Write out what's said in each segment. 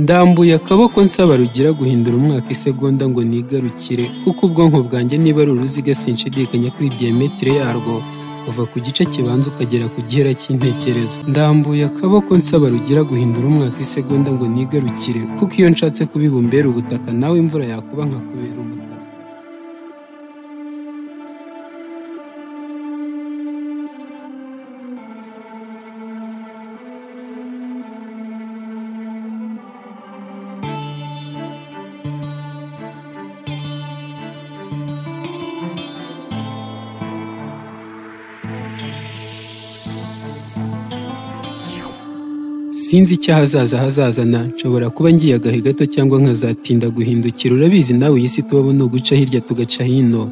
ndambuye akaboko nsaba Rugira guhindura umwaka isegonda ngo nigarukire kuko ubwonko bwanjye niba ari uruziga sinshidikanya kuri diyametire yarwo kuva ku gice kibanza ukagera ku gihera cy'intekerezo ndambuye akaboko nsaba Rugira guhindura umwaka isegonda ngo nigarukire kuko iyo nshatse kubibumbera ubutaka nawe imvura yakuba nkakubera umutaka sinzi icyo ahazaza hazazana nshobora kuba ngiye agahe gato cyangwa nkazatinda guhindukira urabizi nawe iyi si tubamo ni uguca hirya tugaca hino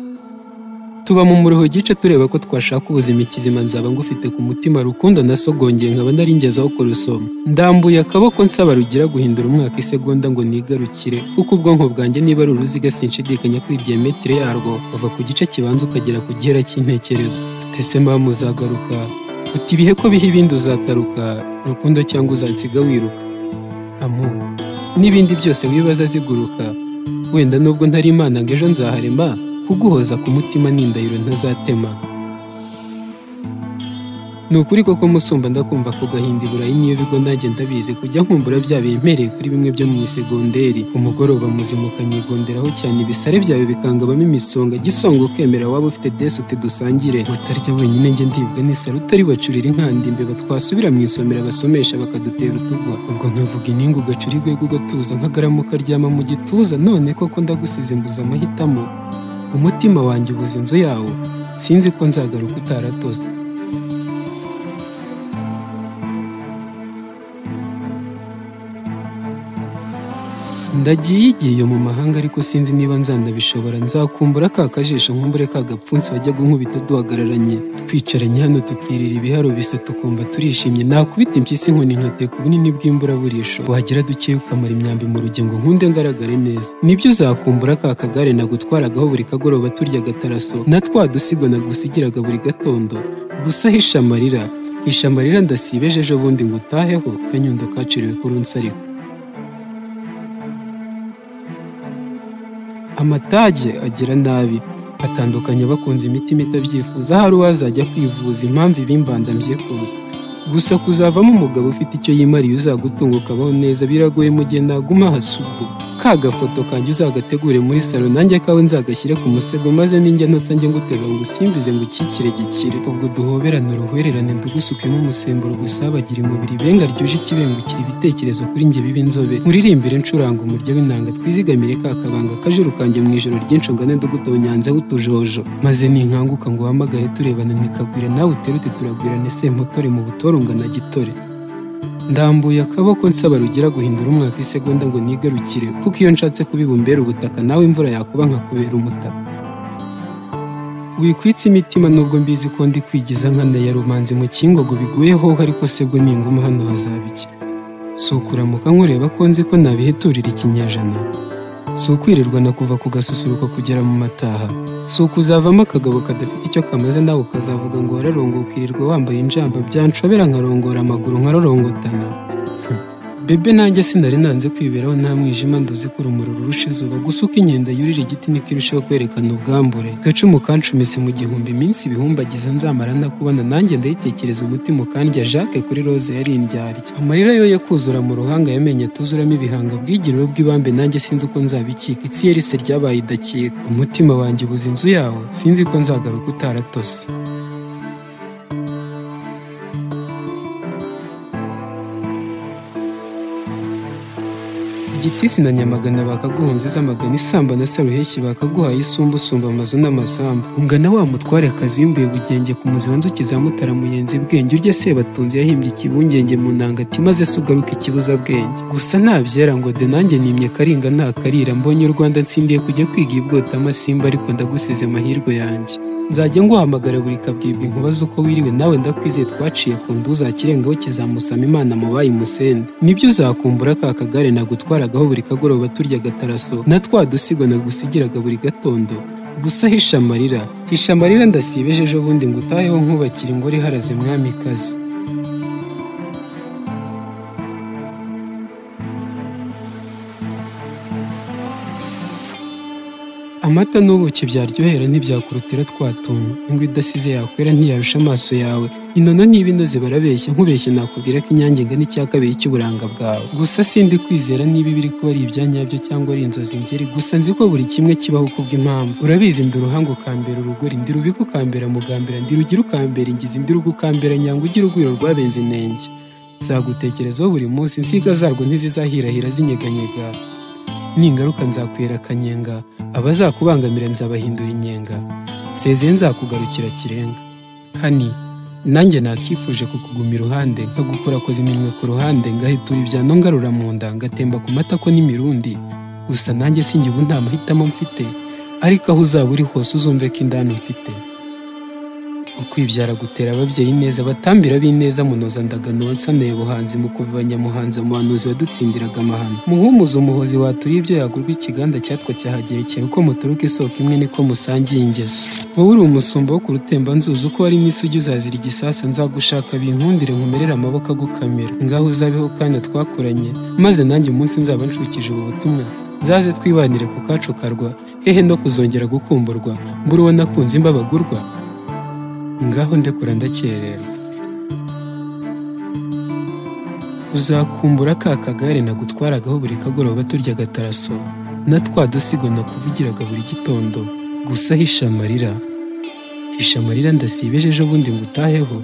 tuba mu muruho gice tureba ko twashaka ubuzima ikizima nzaba ngufite ku mutima rukundo nasogongeye nkaba naringezaho kurusoma ndambuye akaboko nsaba rugira guhindura umwaka isegonda ngo nigarukire kuko ubwonko bwanjye niba ari uruziga sinshidikanya kuri diyametire yarwo kuva ku gice kibanza ukagera ku gihera cy'intekerezo tutese mpamu uzagaruka uti ibihe ko biha ibindi uzataruka rukundo cyangwa uzansiga wiruka amu n'ibindi byose wibaza ziguruka wenda nubwo ntari imana ngo ejo nzaharema kuguhoza ku mutima ni indahiro ntazatema ni ukuri koko musumba ndakumva ku gahinda iburayi niyo bigo nanjye ndabizi kujya nkumbura bya bimpereye kuri bimwe byo mu isegonderi ku mugoroba muzima ukanyigonderaho cyane ibisare byawe bikangabamo imisonga gisonga ukemera waba ufite desute dusangire utarya wenyine njye ndibwa n'isari utari bacurira inkanda imbeba twasubira mu isomero abasomesha bakadutera utugwa ubwo nkavuga ininga ugacura igwego ugatuza nk'agaramu ukaryama mu gituza none koko ndagusize mbuze amahitamo umutima wanjye ubuze inzu yawo sinzi ko nzagaruka utaratose ndagiye igiye mu mahanga ariko sinzi niba nzanabishobora nzakumbura ka kajisho nkumbure ka gapfunsi wajyaga unkubita duhagararanye twicaranye hano tukirira ibiharo bisa tukumva turishimye nakubita impyisi inkoni nkateka ubunini bw'imburaburisho wagira dukeye ukamara imyambi mu rugingo nkunde ngaragare neza nibyo uzakumbura ka kagare nagutwaragaho buri kagoroba turya agataraso na twa dusigo nagusigiraga buri gatondo gusa hisha amarira hisha amarira ndasibeje ejo bundi ngo utaheho kanyundo kaciriwe kuri unsariko amatage agira nabi atandukanye bakunze imitima itabyifuza hari uwazajya kwivuza impamvu ibimbanda mbyifuza gusa kuzavamo umugabo ufite icyo yimariye uzagutunga ukabaho neza biragoye mu gihe naguma hasubwo ka gafoto kanjye uzagategure muri salo nanjye kawe nzagashyire ku musego maze ninjya ntotsa njye nguterura ngo usimbize ngo ukikire gikire ubwo duhoberane uruhwererane ndugusukemo umusemburo gusabagire umubiri benga ryuje ikibengukira ibitekerezo kuri njye biba inzobe nkuririmbire ncuranga umuryo w'inanga twizigamire ka kabanga kajuru kanjye mu ijoro ry'inshingane ndugutonyanzeho utujojo maze ninkanguka ngo uhamagare turebana nikagwira nawe uterute turagwirane sempotore mu butorongana gitore ndambuye akaboko nsaba rugira guhindura umwaka isegonda ngo nigarukire kuko iyo nshatse kubibumbera ubutaka nawe imvura yakuba nkakubera umutaka wikwitse imitima nubwo mbizi ko ndi kwigiza nkana ya rumanzi mu kingogo biguyeho ariko sebwo ninguma hano hazaba iki si ukuramuka nkureba ko nzi ko nabiheturira ikinyejana si ukwirirwa na kuva ku gasusuruko kugera mu mataha si ukuzavamo akagabo kadafite icyo kamaze nawe ukazavuga ngo wararongo ukirirwa wambaye injamba byanshobera nkarongora amaguru nkarorongotana bebe nanjye sinari nanze kwiberaho nta mwijima nduzi ko urumuri rurusha izuba gusa uko inkende yurira igiti niko irushaho kwerekana ubwambure gacumu kancumise mu gihumbi iminsi ibihumbagiza nzamara ntakubona nanjye ndayitekereza umutima ukandya jacques kuri rose yari indyarya amarira yo yo kuzura mu ruhanga yamenye atuzuramo ibihanga bwigiriro bw'ibambe nanjye sinzi uko nzabikika itsi yerise ryabaye idakika umutima wanjye ubuze inzu yawo sinzi ko nzagaruka utaratose igitisi na nyamagana bakaguhunze z'amagana isamba na saruheshyi bakaguhaye isumba usumba amazu n'amasambu ungana wa mutware akazi yumbuye bugenge ku muzi wa nzuki za mutara muyenzi bwenge urya sebatunzi yahimbye ikibungenge mu nanga ati maze se ugaruka ikibuza bwenge gusa ntabyera ngo de nanjye nimye karinga nta karira mbonye u rwanda nsindiye kujya kwiga ibwota amasimba ariko ndagusize amahirwe yanjye nzajya nguhamagara buri kabwibwa inkuba z'uko wiriwe nawe ndakwizeye twaciye ku ndu uzakirengaho kizamusama imana mu bayimusende nibyo uzakumbura ka kagare nagutwaragaho buri kagoroba turya agataraso na twa dusigo nagusigiraga buri gatondo gusa hisha amarira hisha amarira ndasibeje ejo bundi ngo utaheho nkubakira ingore iharaze mwamikazi amata n'ubuki byaryohera ntibyakurutira twatunga ingwe idasize yakwera ntiyarusha amaso yawe inono niba inoze barabeshya nkubeshye nakubwira ko inyange ingana icya kabiri cy'uburanga bwawe gusa sindi kwizera niba ibiri kuba ari ibyanyabyo cyangwa ari inzozi ngeri gusa nzi ko buri kimwe kibaho kubw'impamvu urabizi ndi uruhanga ukambera urugori ndi rubiku ukambera mugambera ndi rugira ukambera ingizi ndi rugo ukambera nyanga ugira urwiro rwabenze inenge zagutekerezaho buri munsi insiga zarwo ntizizahirahira zinyeganyega ningaruka nzakwera akanyenga abazakubangamira nzabahindura inyenga nsezeye nzakugarukira kirenga hani nanjye nakifuje kukuguma iruhande nkagukorakoza iminwe ku ruhande ngahitura ibyano ngarura mu nda ngatemba ku matako n'imirundi gusa nanjye sinjye ubu nta mahitamo mfite ariko aho uzaba uri hose uzumve ko indani mfite ukwibyara gutera ababyeyi neza batambira b'ineza munoza ndagano wansaniye buhanzi mu kuvanya muhanzi umuhanuzi wadutsindiraga amahano muhumuza umuhozi waturiye ibyo yagurwa ikiganda cyatwa cyahagerekera uko muturuka isoko imwe niko musangiye ingeso wowe uri umusumba wo ku rutembanzuzi uko wari n'isugi uzazira igisasa nzagushaka binkundire nkumerere amaboko agukamira ngaho uzabeho kandi twakoranye maze nanjye umunsi nzaba nshukije ubu butumwa zaze twibanire ku kacukarwa hehe no kuzongera gukumburwa mbura uwo nakunze imbabagurwa ngaho ndekura ndakerera uzakumbura ka kagare nagutwaragaho buri kagoroba turya agataraso na twa dusigo nakuvugiraga buri gitondo gusa hisha amarira hisha amarira ndasibeje ejo bundi ngutaheho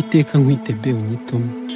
iteka nkwite be unyitume